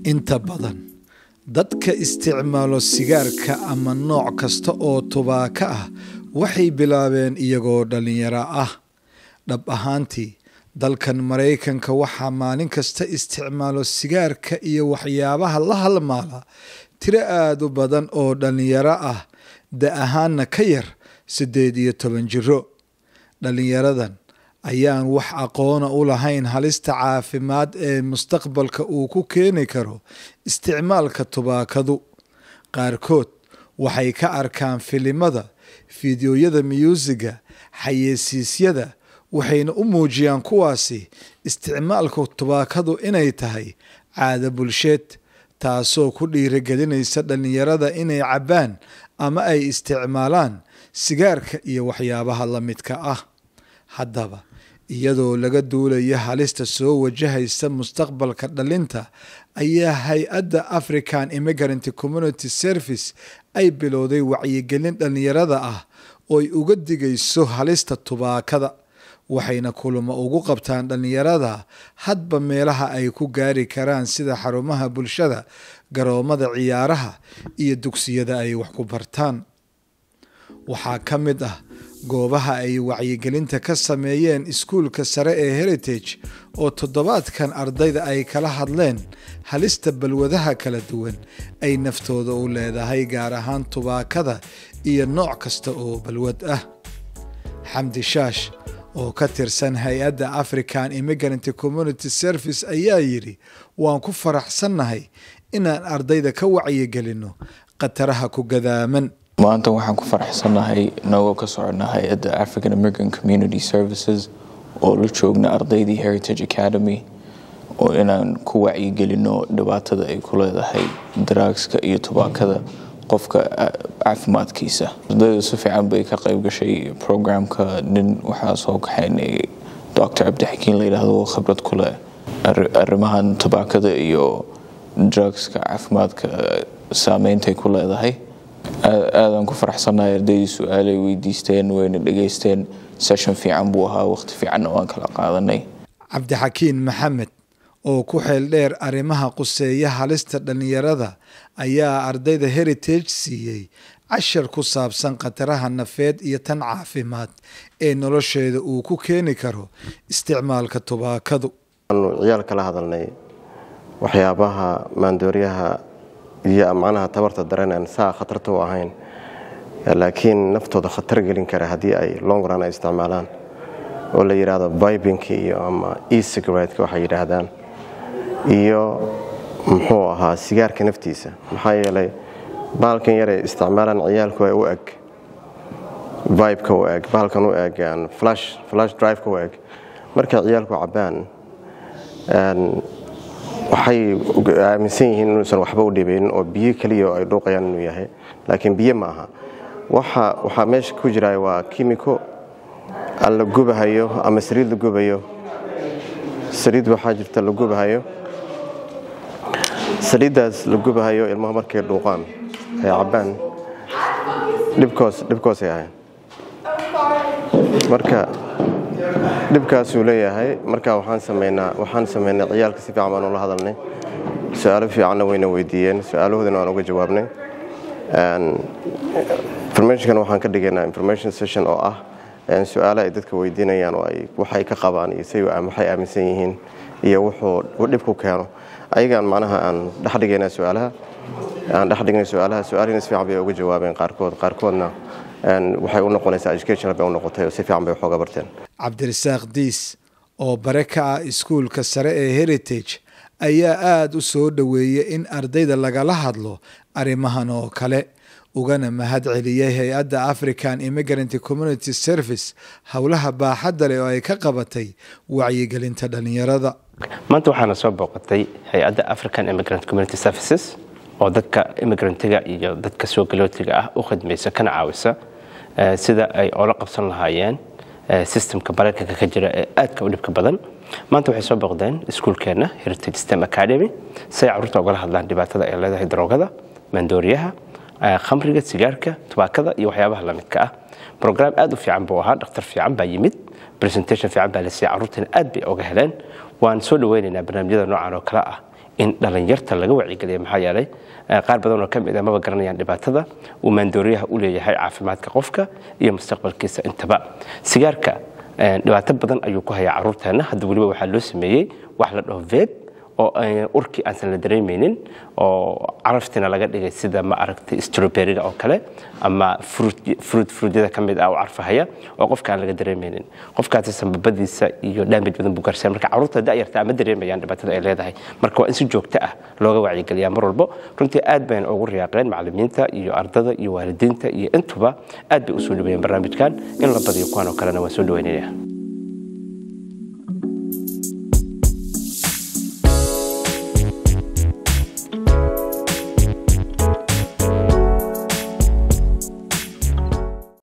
inta badan dadka isticmaalo sigaarka ama nooc kasta oo tubaako ah waxay bilaabeen iyagoo dhallinyaro ah dhab ahaantii dalkan maraykanka waxaa maalin kasta isticmaalo sigaarka iyo waxyaabaha la halmaala tiro aada u badan oo dhallinyaro ah da ahaanna ka yar siddeed iyo toban jiro dhallinyaradan ayaan wax aqoona u lahayn halista caafimaad ee mustaqbalka uu ku keeni karo isticmaalka tubaakadu qaarkood waxay ka arkaan filimada fideoyada myuusiga xayeysiisyada waxayna u muujiyaan kuwaasi isticmaalka tubaakadu inay tahay caado bulsheed taasoo ku dhiirigelinaysa dhallinyarada inay cabbaan ama ay isticmaalaan sigaarka iyo waxyaabaha la midka ah haddaba iyadoo laga duulaya halista soo wajahaysa mustaqbalka dhalinta ayaa hay-adda african immigrant community service ay bilowday wacyigelin dhallinyarada ah ooy uga digayso halista tubaakada waxayna kulamo ugu qabtaan dhallinyarada hadba meelaha ay ku gaari karaan sida xarumaha bulshada garoomada ciyaaraha iyo dugsiyada ay wax ku bartaan waxaa ka mid ah goobaha ay wacyigelinta ka sameeyeen iskuulka sare ee heritage oo toddobaadkan ardayda ay kala hadleen halista balwadaha kala duwan ay naftooda u leedahay gaar ahaan tubaakada iyo nooc kasta oo balwad ah xamdi shaash oo ka tirsan hay-adda african immigrant community service ayaa yidhi waan ku faraxsannahay inaan ardayda ka wacyigelinno khataraha ku gadaaman maanta waxaan ku faraxsannahay nagoo ka socona hay-adda african american community services oo la joogna ardaydii heritage academy oo inaan ku wacyigelino dhibaatada ay ku leedahay daraagska iyo tubaakada qofka caafimaadkiisa ardaydu si fiican bay ka qayb gashay programka nin waxaa soo kaxaynay doctor cabdixakiin la yidhaahdo oo khibrad ku leh arrimahan tubaakada iyo drugska caafimaadka saameyntaay ku leedahay aadaan ku faraxsannahay ardaydii su-aalay weydiisteen wayna dhegaysteen session fiican buu ahaa waqti fiicanna waan kala qaadanay cabdixakiin maxamed oo ku xeel dheer arrimaha quseeya halista dhallinyarada ayaa ardayda heritage siiyey cashar ku saabsan khataraha nafeed iyo tan caafimaad ee nolosheeda uu ku keeni karo isticmaalka tubaakadu waanu ciyaal kala hadalnay waxyaabaha maandooryaha iyo macnaha tabarta daranaan saa khatarta u ahayn laakiin naftooda khatar gelin kara haddii ay longran ay isticmaalaan oo la yidhaahdo bibinka iyo ama ecigareteka waxay yidhaahdaan iyo muxuu ahaa sigaarka naftiisa maxaa yeelay bahalkan yaray isticmaalaan ciyaalku u eg vibeka u eg bahalkan u eg flash driveka u eg markay ciyaalku cabbaan waxay aaminsan yihiin inuusan waxba u dhibaynin oo biyo keliya ay dhuuqayaan inuu yahay laakiin biyo ma aha waxaa meesha ku jira waa kimiko la gubahayo ama saliid la gubayo saliid waxaa jirta la gubahayo saliiddaas la gubahayo ilmaha markay dhuuqaan ay cabbaan dhibkoosay ahayn marka dhibkaasuu leeyahay marka waxaan samaynaa waxaan samaynay ciyaalka si fiican baan ula hadalnay su-aalo fiicanna wayna weydiiyeen su-aalahoodana waan uga jawaabnay informationkan waxaan ka dhigaynaa information session oo ah su-aalo ay dadka weydiinayaan oo ay waxay ka qabaan iyo say waxay aaminsan yihiin iyo wuxuu dhibku keeno ayagaan macnaha aan dhex dhigaynaa su-aalaha aan dhex dhignay su-aalaha su-aalihina si fiican bay uga jawaabeen qaarkood qaarkoodna waxay u noqonaysaa educational bay u noqotay oo si fiican bay waxooga barteen cabdirasaaq diis oo bare ka ah iskuulka sare ee heritage ayaa aada u soo dhoweeyay in ardayda lagala hadlo arrimahan oo kale ugana mahad celiyey hay-adda african immigrant community service howlaha baaxadda leh oo ay ka qabatay wacyigelinta dhallinyarada maanta waxaana soo booqatay hay-adda african immigrant community services oo dadka immigrantiga iyo dadka soo galootiga ah u khidmaysa kana caawisa sida ay oola qabsan lahaayeen systemka maraykanka ka jira ee aadka u dhibka badan maanta waxay soo booqdeen iskuulkeenna heritage stem academy si ay carruurta ugala hadlaan dhibaatada ay leedahay daroogada maandooriyaha khamriga sigaarka tubaakada iyo waxyaabaha lamidka ah brogram aad u fiican buu ahaa dhakhtar fiican baa yimid presentation fiican baa la siiyey carruurtana aad bay oga heleen waan soo dhaweynaynaa barnaamijyada noocan oo kale ah in dhalinyarta laga wacyigeliya maxaa yeelay qaar badan oo ka mid a maba garanayaan dhibaatada uu maandooriyaha u leeyahay caafimaadka qofka iyo mustaqbalkiisa intaba sigaarka dhibaato badan ayuu ku hayaa caruurteenna hadda weliba waxaa loo sameeyey wax la dhaho veb oo urkii aansan la dareemaynin oo caraftina laga dhigay sida ma aragtay stroberiga oo kale ama fruit fruutyada ka mid ah oo carfahaya oo qofka aan laga dareemaynin qofkaasi sambabadiisa iyo dhaamij badan buu gaarsiya marka carruurta da'yarta ma dareemayaan dhibaatada ay leedahay marka waa in si joogto ah looga wacyigeliyaa mar walbo runtii aad bayna ugu riyaaqeen macallimiinta iyo ardada iyo waalidiinta iyo intuba aad bay u soo dhaweeyeen barnaamijkan in la badiyo kuwan oo kalena waan soo dhaweynaya